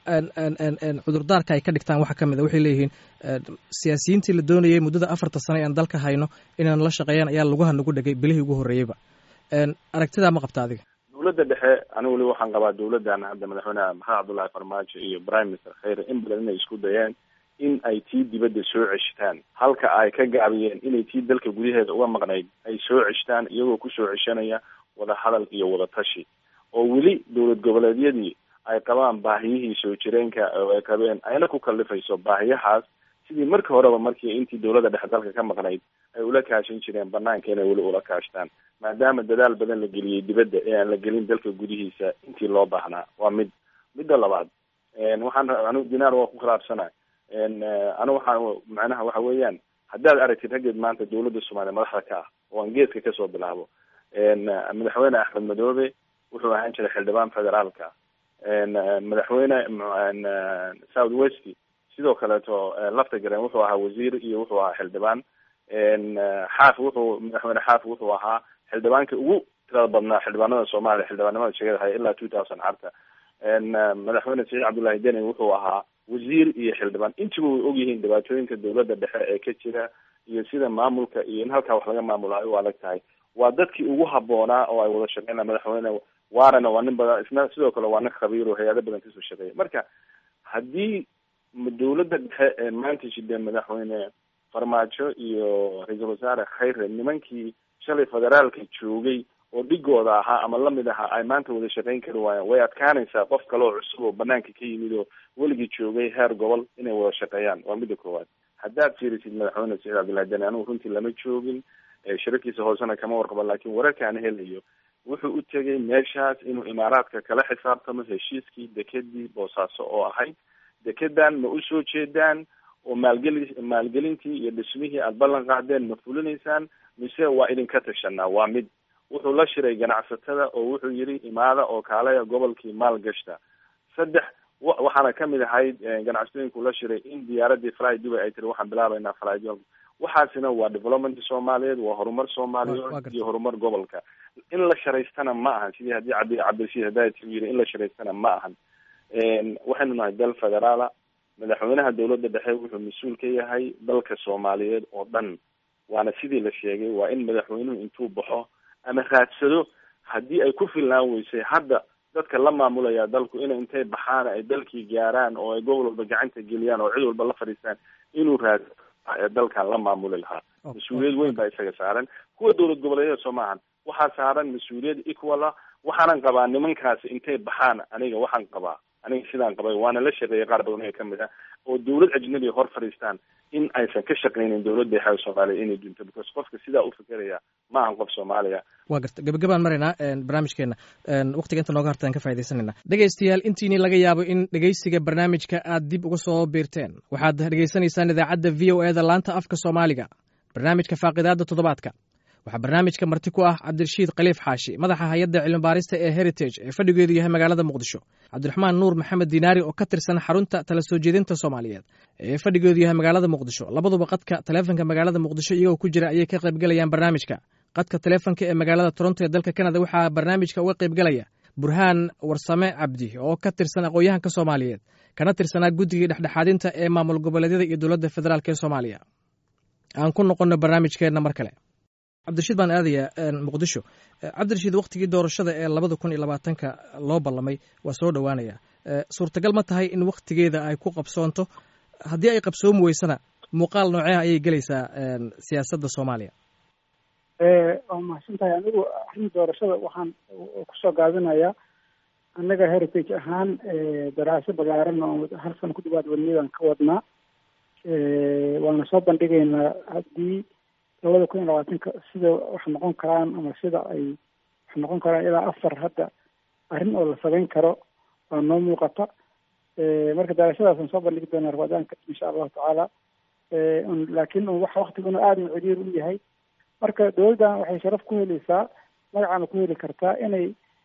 cudurdaarka ay ka dhigtaan waxaa ka mid a waxay leeyihiin siyaasiyiintii la doonayay muddada afarta sano e aan dalka hayno inaan la shaqeeyaan ayaa lugaha nagu dhegay bilihii ugu horreeyeyba aragtidaa ma qabta adiga dawladda dhexe anigu weli waxaan qabaa dawladdan hadda madaxweyneha maxamed cabdullahi farmaajo iyo prime minister kheyre in badan inay isku dayeen in ay tii dibadda soo ceshtaan halka ay ka gaabiyeen inay tii dalka gudaheeda uga maqnayd ay soo ceshtaan iyagoo kusoo ceshanaya wada hadal iyo wada tashi oo weli dowlad goboleedyadii ay qabaan baahiyihii soo jireenka oo ay qabeen ayna ku kallifayso baahiyahaas sidii markii horeba markii intii dawladda dhexe dalka ka maqnayd ay ula kaashan jireen banaanka inay weli ula kaashtaan maadaama dadaal badan la geliyey dibadda ee aan la gelin dalka gudihiisa intii loo baahnaa waa mid midda labaad waxaan anigu dinaar waa ku khilaafsana anigu waxaan macnaha waxa weeyaan haddaad aragtid raggeed maanta dawladda soomaaliya madaxda ka ah oo aan geeska kasoo bilaabo madaxweyne axmed madoobe wuxuu ahaan jiray xildhibaan federaalka madaxweyne south west sidoo kaleeto lafta garen wuxuu ahaa wasiir iyo wuxuu ahaa xildhibaan xaaf wuxuu madaxweyne xaaf wuxuu ahaa xildhibaanka ugu tirada badnaa xildhibaanada soomaaliya xildhibaanimada sheegada haya ilaa two thousand carta madaxweyne saciid cabdullahi deni wuxuu ahaa wasiir iyo xildhibaan intiba way ogyihiin dhibaatooyinka dawladda dhexe ee ka jira iyo sida maamulka iyo in halkaa wax laga maamulayo u adag tahay waa dadkii ugu habboonaa oo ay wada shaqeynaa madaxweyne waarana waa nin badan isna sidoo kale waa nin khabiir oo hay-ado badan kasoo shaqeeya marka haddii dawladda dhexe ee maanta jidee madaxweyne farmaajo iyo ra-iisul wasaare khayre nimankii shalay federaalka joogay oo dhigooda ahaa ama lamid ahaa ay maanta wada shaqeyn kari waayaan way adkaanaysaa qof kale oo cusub oo banaanka ka yimid oo weligii joogay heer gobol inay wada shaqeeyaan waa midda koowaad haddaad fiirisid madaxweyne saciid cabdullahi deni anigu runtii lama joogin shirarkiisa hoosena kama warqaba laakiin wararka aan helayo wuxuu u tegay meeshaas inuu imaaraadka kala xisaabtamo heshiiskii dekedii boosaaso oo ahayd dekedan ma usoo jeedaan oo maalgeli maalgelintii iyo dhismihii aada ballan qaadeen ma fulinaysaan mise waa idinka tashanaa waa mid wuxuu la shiray ganacsatada oo wuxuu yidhi imaada oo kaalaya gobolkii maal gashta saddex waxaana kamid ahayd ganacsatooyinku la shiray in diyaaradii fly dubai ay tiri waxaan bilaabaynaa fly waxaasina waa development soomaaliyeed waa horumar soomaaliyeed iyo horumar gobolka in la sharaystana ma ahan sidii haddii cabdi cabdirashiid hadaati u yiri in la sharaystana ma ahan waxaynu nahay dal federaala madaxweynaha dawladda dhexe wuxuu mas-uul ka yahay dalka soomaaliyeed oo dhan waana sidii la sheegay waa in madaxweynuhu intuu baxo ama raadsado haddii ay ku filnaan weysay hadda dadka la maamulaya dalku ina intay baxaan ay dalkii gaaraan oo ay gobol walba gacanta geliyaan oo cid walba la fadhiistaan inuu raad ee dalkan la maamuli lahaa mas-uuliyad weyn baa isaga saaran kuwa dowlad goboleedyada soo maahan waxaa saaran mas-uuliyad equala waxaanan qabaa nimankaasi intay baxaan aniga waxaan qabaa aniga sidaan qabay waana la shaqeeyay qaar badan ee kamid ah oo dawlad ajnabi hor fadhiistaan in aysan ka shaqeynin dawladda dhexe soomaaliya inay dunto because qofka sidaa u fikeraya ma ahan qof soomaaliya waa garta gabagabaan maraynaa barnaamijkeena waktiga inta nooga hartaan ka faaidaysanayna dhegaystayaal intiini laga yaabo in dhegaysiga barnaamijka aad dib uga soo biirteen waxaad dhegaysanaysaan idaacadda v o eda laanta afka soomaaliga barnaamijka faaqidaadda toddobaadka waxaa barnaamijka marti ku ah cabdirashiid khaliif xaashi madaxa hay-adda cilmibaarista ee heritage ee fadhigeedu yahay magaalada muqdisho cabdiraxmaan nuur maxamed diinaari oo ka tirsan xarunta tala soo jeedinta soomaaliyeed ee fadhigeedu yahay magaalada muqdisho labaduba qadka taleefonka magaalada muqdisho iyagoo ku jira ayay ka qaybgalayaan barnaamijka qadka taleefonka ee magaalada toronto ee dalka kanada waxaa barnaamijka uga qaybgalaya burhaan warsame cabdi oo ka tirsan aqoon-yahanka soomaaliyeed kana tirsanaa guddigii dhexdhexaadinta ee maamul goboleedyada iyo dowladda federaalk ee soomaaliya aan ku noqono barnaamijkeenna mar kale cabdirashiid baan aadayaa muqdisho cabdirashiid waktigii doorashada ee labada kun iyo labaatanka loo ballamay waa soo dhowaanaya suurtagal ma tahay in waktigeeda ay ku qabsoonto haddii ay qabsoomi weysana muuqaal nooceha ayay gelaysaa siyaasadda soomaaliya waa mahadsan tahay anigu arrin doorashada waxaan kusoo gaabinayaa annaga heritage ahaan daraaso balaaran oo hal sano ku dhawaad wadniyadan ka wadnaa waana soo bandhigaynaa haddii labada kun iyo labaatanka sida wax noqon karaan ama sida ay wax noqon karaan ilaa afar hadda arrin oo la samayn karo waa noo muuqata marka darashadaasaan soo bandhigi doonaa rabadaanka insha allahu tacaala laakiin waxa waktiguna aada u ciriir u yahay marka dowladdan waxay sharaf ku helaysaa magacaana ku heli kartaa inay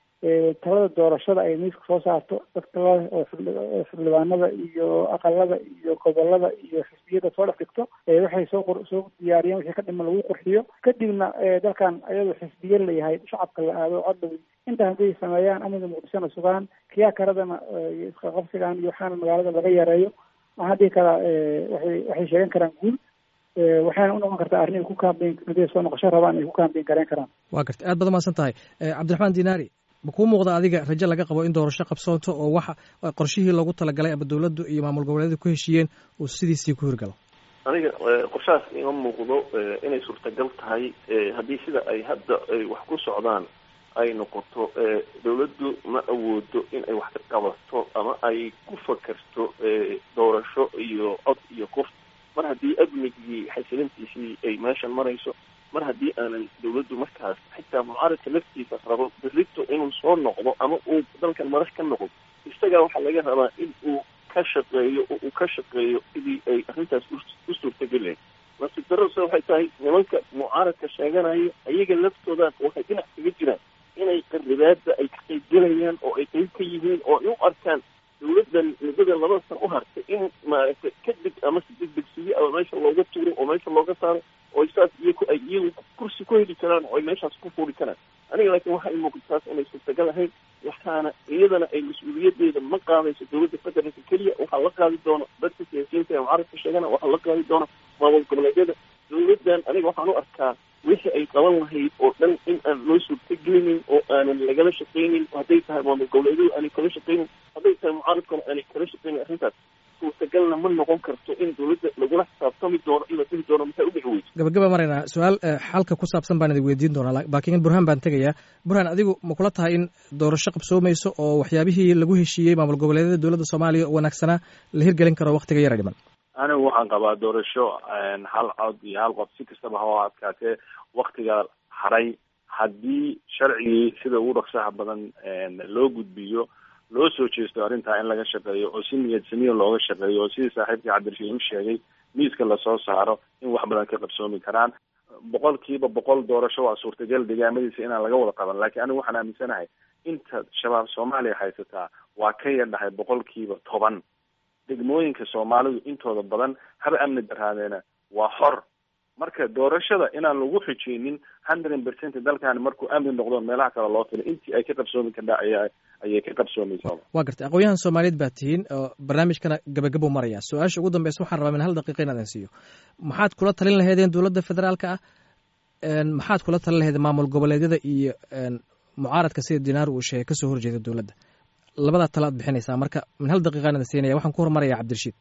talada doorashada ay miiska soo saarto dadka oo xildhibaanada iyo aqalada iyo gobolada iyo xisbiyada soo dhex dhigto waxay soo soo diyaariyeen wixii ka dhima lagu qurxiyo kadibna dalkan ayadoo xisbiye layahay shacabka la aado codhow intaa hadday sameeyaan amniga muqdishona sugaan kiyaa karadana isqaqabsigan iyo waxaana magaalada laga yareeyo waxaan dhihi karaa waxay waxay sheegan karaan guul waxayna u noqon kartaa arrin ay ku kaambeyn haday soo noqosho rabaan ay ku kaambeyn gareyn karaan waa garta aad baad umahadsan tahay cabdiraxmaan dinaari ma kuu muuqda adiga rajo laga qabo in doorasho qabsoonto oo waxa qorshihii loogu talagalay ama dowladdu iyo maamul goboleedu ku heshiiyeen uu sidiisii ku hirgalo aniga qorshahaas ima muuqdo inay suurtagal tahay haddii sida ay hadda ay wax ku socdaan ay noqoto dawladdu ma awoodo in ay wax ka qabato ama ay ku fakerto doorasho iyo cod iyo qof mar haddii amnigii xasilintiisii ay meeshan marayso mar haddii aanan dawladdu markaas xitaa mucaaradka laftiisa rabo berrito inuu soo noqdo ama uu dalkan madax ka noqdo isagaa waxaa laga rabaa in uu ka shaqeeyo oo uu ka shaqeeyo sidii ay arrintaas u suurtagelayn nasiib darrose waxay tahay nimanka mucaaradka sheeganayo ayaga laftooda waxay dhinac kaga jiraan inay qaribaada ay ka qaybgelayaan oo ay qayb ka yihiin oo ay u arkaan dawladdan muddada labada san u hartay in maaragtay kadib ama si degdegsiye ama meesha looga tuuro oo meesha looga saaro oo saas iyaku ay iyagu kursi ku heli karaan oo ay meeshaas ku fuuri karaan aniga laakiin waxa ay muuqata taas inay suurtagal ahayn waxaana iyadana ay mas-uuliyadeeda ma qaadayso dawladda federaalka keliya waxaa la qaadi doona dadka siyaasiyiinta ee mucaaradka sheegana waxaa la qaadi doona maamul goboleedyada dawladdan aniga waxaan u arkaa wixii ay qaban lahayd oo dhan in aan loo suurtagelinin oo aanan lagala shaqaynin hadday tahay maamul goboleedyadu aanay kala shaqaynin hadday tahay mucaaradkuna aanay kala shaqaynin arrintaas suurtagalna ma noqon karto in dawladda lagula xisaabtami doono in la dhihi doono maxay u dhici weyso gabagaba maraynaa su-aal xalka ku saabsan baan idin weydiin doonaa laakiin burhaan baan tegayaa burhaan adigu ma kula tahay in doorasho qabsoomayso oo waxyaabihii lagu heshiiyey maamul goboleedyada dowladda soomaaliya oo wanaagsanaa la hirgelin karo waktiga yara dhiman anigu waxaan qabaa doorasho hal cod iyo hal qof si kastaba ha adkaatee waktiga haray haddii sharcigii sida ugu dhaqsaha badan loo gudbiyo loo soo jeesto arrintaa in laga shaqeeyo oo si niyad samiya looga shaqeeyo oo sidii saaxiibkii cabdirashiid u sheegay miiska lasoo saaro in wax badan ka qabsoomi karaan boqol kiiba boqol doorasho waa suurtagal degaamadiisa inaan laga wada qaban laakiin anigu waxaan aaminsanahay inta shabaab soomaaliya haysataa waa ka yadhahay boqol kiiba toban degmooyinka soomaalidu intooda badan haba amni daraadeena waa xor marka doorashada inaan lagu xijeynin hundred percent dalkan markuu amni noqdo meelaha kale loo filay intii ay ka qabsoomi kardha aya ayay ka qabsoomaysaa waa gartay aqoon-yahan soomaaliyeed baa tihiin oo barnaamijkana gabagabuu maraya su-aasha ugu dambeysa waxaan rabaa min hal daqiiqa in adan siiyo maxaad kula talin laheedeen dowladda federaalka ah maxaad kula talin laheedeen maamul goboleedyada iyo mucaaradka sida dinaar uu sheegay kasoo horjeeda dowladda labadaa tala ad bixinaysaa marka min hal daqiiqaan idin siinaya waxaan ku horumaraya cabdirashiid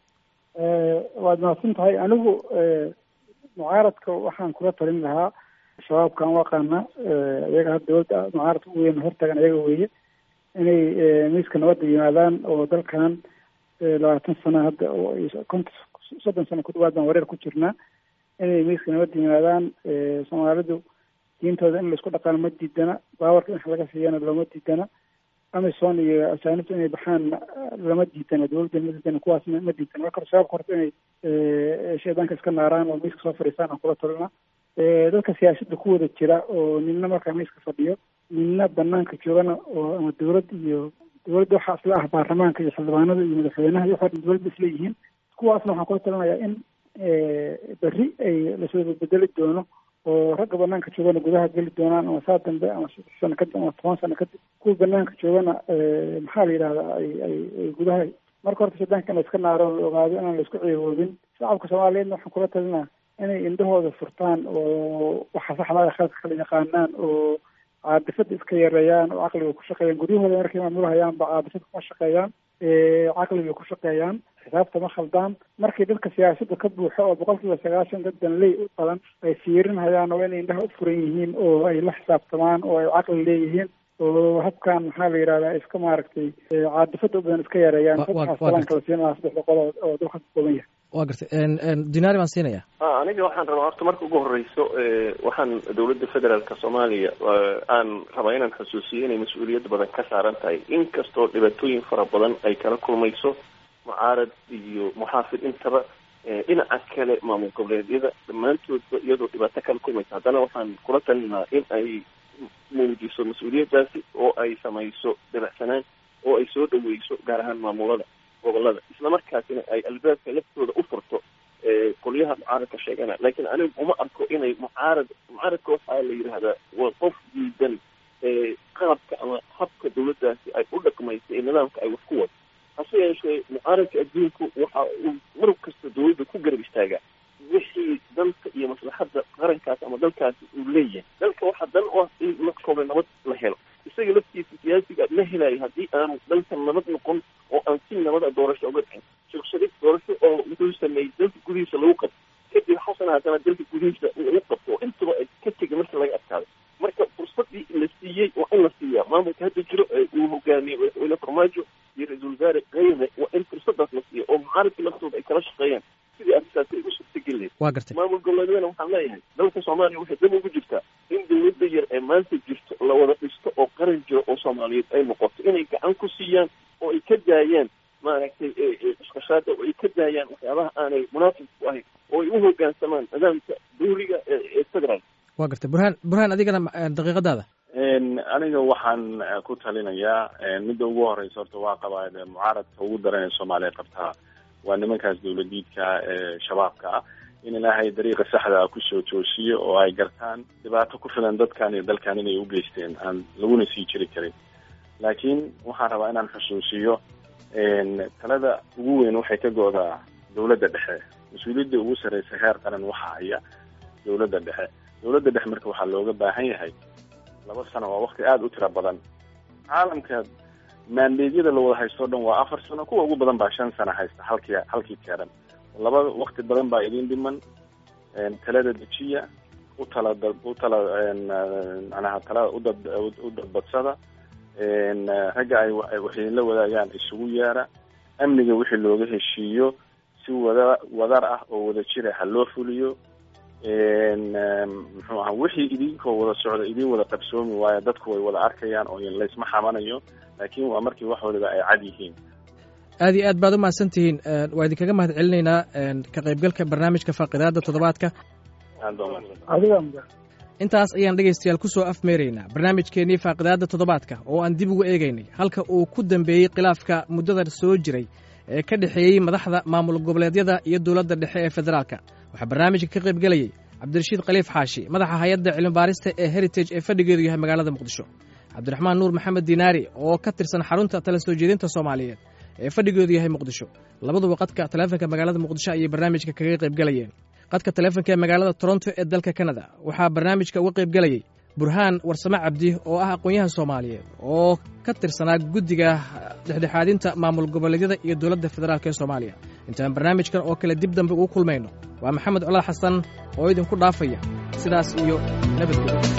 waad mahadsan tahay anigu mucaaradka waxaan kula talin lahaa shabaabkan waqaana iyaga hadda dowladda mucaaradka ugu weyn hortagan iyaga weeye inay miiska nabadda yimaadaan oo dalkan labaatan sano hadda konta soddon sano ku dhawaad baan wareer ku jirnaa inay miiska nabadda yimaadaan soomaalidu diintooda in laisku dhaqaano ma diidana baawarka in wax laga siiyana looma diidana amison iyo asaanibta inay baxaan lama diidana dowladda ma diidana kuwaasna ma diidana marka shabaabka horta inay shaydaanka iska naaraan oo miiska soo fadhiistaan aan kula talina dadka siyaasadda ku wada jira oo nina markaa miiska fadhiyo nina banaanka joogana oo ama dowlad iyo dowladda waxaa isla ah baarlamaanka iyo xildhibaanada iyo madaxweynaha iyo waxaa dowladda isla yihiin kuwaasna waxaan kula talinayaa in berri ay lasoo bedeli doono oo ragga banaanka joogana gudaha geli doonaan ama saa dambe ama sano kadib ama toban sano kadib kuwa banaanka joogana maxaa la yidhahdaa ay ay ay gudaha marka horta shaydaanka in la iska naaro la ogaado inaan la isku ceewoobin shacabka soomaaliyeedna waxaan kula talinaa inay indhahooda furtaan oo waxa saxdaa khaladka kala yaqaanaan oo caadifada iska yareeyaan oo caqliga ku shaqeeyaan guryahooda markay maamulahayaan ba caadifada kuma shaqeeyaan caqliga ku shaqeeyaan xisaabta ma khaldaan markii dadka siyaasadda ka buuxo oo boqol kiiba sagaashan dad danley u badan ay fiirinhayaan oo inay indhaha u furan yihiin oo ay la xisaabtamaan oo ay caqli leeyihiin oo habkan maxaa la yidhahdaa iska maaragtay caadifada u badan iska yareeyaan dadkaas talaan kala siinaa saddex boqol oo dalka ka kooban yahay waa gartay dinaari baan siinaya aniga waxaan rabaa horta marka ugu horeyso waxaan dowladda federaalka soomaaliya aan rabaa inaan xusuusiyo inay mas-uuliyad badan ka saaran tahay inkastoo dhibaatooyin fara badan ay kala kulmayso mucaarad iyo muxaafid intaba dhinaca kale maamul goboleedyada dhammaantoodba iyadoo dhibaato kala kulmaysa haddana waxaan kula talinaa in ay muujiso mas-uuliyaddaasi oo ay samayso dabacsanaan oo ay soo dhaweyso gaar ahaan maamulada gobolada isla markaasina ay albaabka laftooda u furto qolyaha mucaaradka sheegana laakiin anigu uma arko inay mucaarad mucaaradka waxaa la yidhaahdaa waa qof diidan qaabka ama habka dawladdaasi ay u dhaqmaysa ee nidaamka ay wax ku wado hase yeeshee mucaaradka adduunku waxa uu mar kasta dawladda ku garab istaagaa wixii dalka iyo maslaxadda qarankaas ama dalkaasi uu leeyahay dalka waxaa dan u ah in markooba nabad la helo isaga laftiisa siyaasiga ma helayo haddii aanu dalkan nabad noqon oo aan si nabada doorasho uga dhicin shirshadid doorasho oo wuxuu sameeyey dalka gudihiisa lagu qabto kadib xasan haddana dalka gudihiisa uu qabto oo intaba ay ka tegay marka laga adkaado marka fursadii la siiyey waa in la siiyaa maamulka hadda jiro ee uu hogaamiyey madaxweyne farmaajo iyo ra-iisul wasaare kayme waa in fursadaas la siiyo oo mucaaradka laftooda ay kala shaqeeyaan sidii arrintaasi ay u suurtageli lahayd waa gartay maamul goboleedyadana waxaan leeyahay dalka soomaaliya waxay dab ugu jirtaa in dawladda yar ee maanta jirto la wada dhisto oo qaran jiro oo soomaaliyeed ay noqoto inay gacan ku siiyaan oo ay ka daayaan maaragtay iskashaada oo ay ka daayaan waxyaabaha aanay munaafib ku ahayn oo ay u hoggaansamaan nidaamka dawliga ee federal waa gartay burhaan burhaan adigana daqiiqadaada aniga waxaan ku talinayaa midda ugu horeysa horta waa qabaa mucaaradka ugu daran ee soomaaliya qabtaa waa nimankaas dawladiidka ee shabaabka ah in ilaahay dariiqa saxda ah kusoo joosiyo oo ay gartaan dhibaato ku filan dadkan iyo dalkan inay u geysteen aan laguna sii jiri karin laakiin waxaan rabaa inaan xusuusiyo talada ugu weyn waxay ka go-daa dawladda dhexe mas-uuliyadda ugu sarreysa heer qaran waxa haya dawladda dhexe dawladda dhexe marka waxaa looga baahan yahay laba sano waa wakti aada u tiro badan caalamka maandeedyada la wada haysto o dhan waa afar sano kuwa ugu badan baa shan sano haysta halkii halkii keeran laba wakti badan baa idin dhiman talada dejiya u tala u tala manaha talada udad u dadbadsada ragga ay waxay la wadaagaan isugu yeera amniga wixii looga heshiiyo si wada wadar ah oo wada jira ha loo fuliyo muxuu aha wixii idinkoo wada socda idin wada qabsoomi waayo dadku way wada arkayaan oo laysma xamanayo laakiin waa markii wax waliba ay cad yihiin aad iyo aad baad u mahadsan tihiin waa idinkaga mahad celinaynaa ka qaybgalka barnaamijka faaqidaada toddobaadka intaas ayaan dhegaystayaal ku soo afmeeraynaa barnaamijkeennii faaqidaadda toddobaadka oo aan dib ugu eegaynay halka uu ku dambeeyey khilaafka muddada soo jiray ee ka dhexeeyey madaxda maamul goboleedyada iyo dowladda dhexe ee federaalka waxaa barnaamijka ka qayb gelayey cabdirashiid khaliif xaashi madaxa hay-adda cilmibaarista ee heritage ee fadhigeedu yahay magaalada muqdisho cabdiraxmaan nuur maxamed diinaari oo ka tirsan xarunta tala soo jeedinta soomaaliyeed ee fadhigeedu yahay muqdisho labaduba qadka taleefonka magaalada muqdisho ayay barnaamijka kaga qayb gelayeen qadka taleefonka ee magaalada toronto ee dalka kanada waxaa barnaamijka uga qayb gelayey burhaan warsame cabdi oo ah aqoon-yahan soomaaliyeed oo ka tirsanaa guddiga dhexdhexaadinta maamul goboleedyada iyo dowladda federaalk ee soomaaliya intaan barnaamijkan oo kale dib dambe ugu kulmayno waa maxamed colaal xasan oo idinku dhaafaya sidaas iyo nabadgelyo